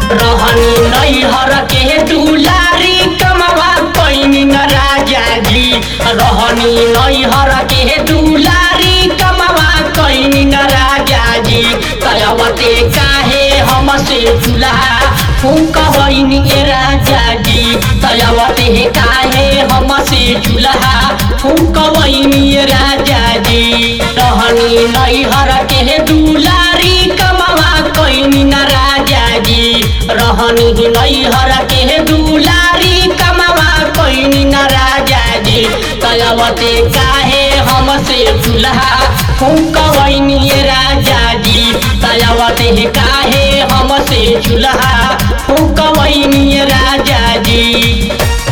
रहनी नैहर के दुलारी कमवा पैनी न राजा जी रहनी नैहर के दुलारी कमवा कैनी न राजा जी कयवते काहे हमसे चूल्हा फूकबैनी ए राजा जी कयवते काहे हमसे चूल्हा फूकबैनी ए राजा जी रहनी नैहर के दुलारी कमवा कैनी न राजा जी रहनी नैहर के दुलारी कमवा कैनी न राजा जी कयवते काहे हमसे चूल्हा फूकबैनी ए राजा जी कयवते काहे हमसे चूल्हा फूकबैनी ए राजा जी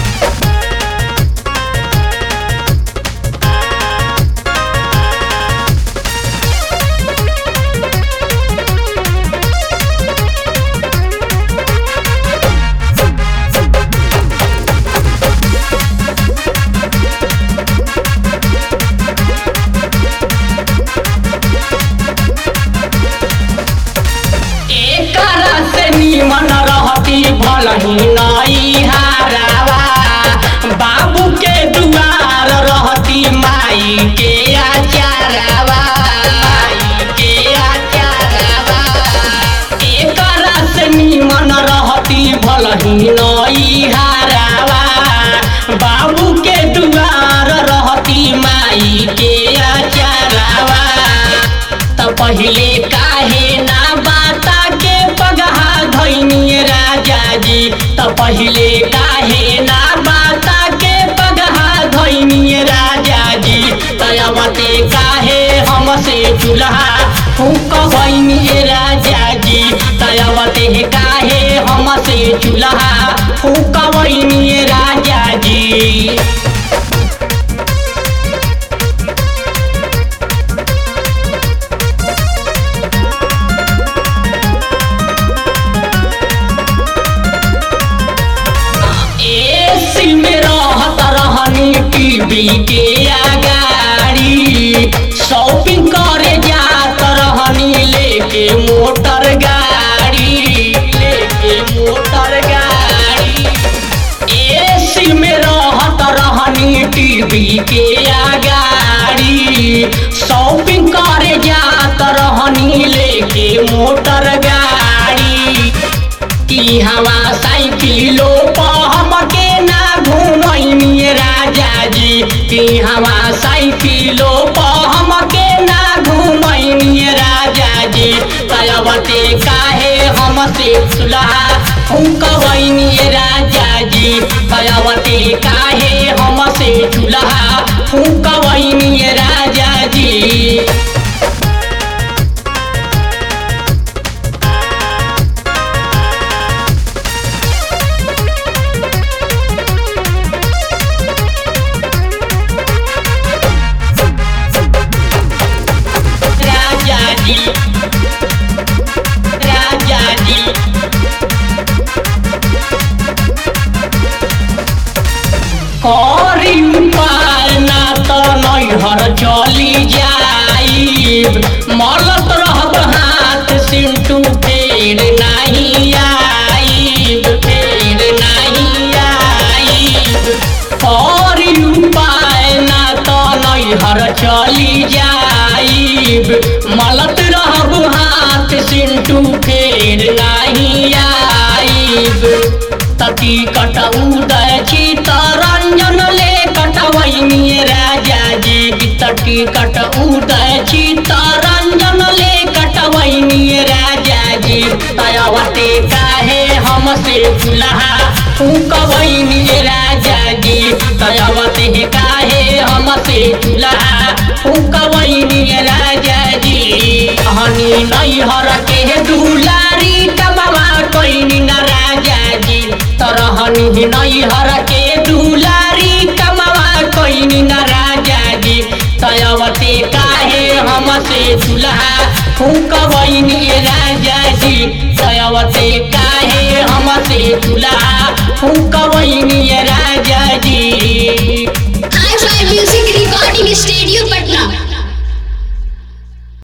एकरा से निमन रहती भलही नई हारावा बाबू के दुआर रहती माई के आचारावा माई के आचारावा एकरा से निमन रहती भलही नई हारावा बाबू के दुआर रहती माई के आचारावा त पहिले काहे ना बाता के पगहा धैनी राजा जी त पहिले काहे ना बाता के पगहा धैनी राजा जी तयवते काहे हमसे चूल्हा फूक बनी राजा जी तयवते काहे हमसे चूल्हा फूक बनी राजा जी एसी में रहत रहनी टीवी के आगाड़ी शॉपिंग करे जात रहनी लेके मोटर गाड़ी लेके मोटर गाड़ी एसी में रहत रहनी टीवी के आगाड़ी शॉपिंग करे जात रहनी लेके मोटर गाड़ी की हवा साइकिलो पहम के ना घूमैनी राजा जी की हवा साइकिलो पहम के ना घूमैनी राजा जी तयवते काहे हमसे सुलहा फूकबैनी राजा जी तयवते काहे हमसे चूल्हा फूकबैनी राजा जी राजा जी राजा जी करी उपाय ना त नैहर चली जाइब मलत रहब हाथ सिंटू फेर नहीं आइब फेर नहीं आइब करी उपाय ना त नैहर चली जाइब मलत रहब हाथ सिंटू फेर नहीं आइब तती कट उदय चितरंजन ले कटवैनी राजा जी तटी कट उदय चितरंजन ले कटवैनी राजा जी तयवते काहे हमसे चूल्हा फूकबैनी राजा जी तयवते काहे हमसे चूल्हा फूकबैनी राजा जी हनी नैहर के दुलारी कमवा कैनी न राजा जी तरहनी नैहर के दुलारी कमवा कैनी न राजा जी तयवते काहे हमसे चूल्हा फूकबैनी राजा जी तयवते काहे हमसे चूल्हा फूकबैनी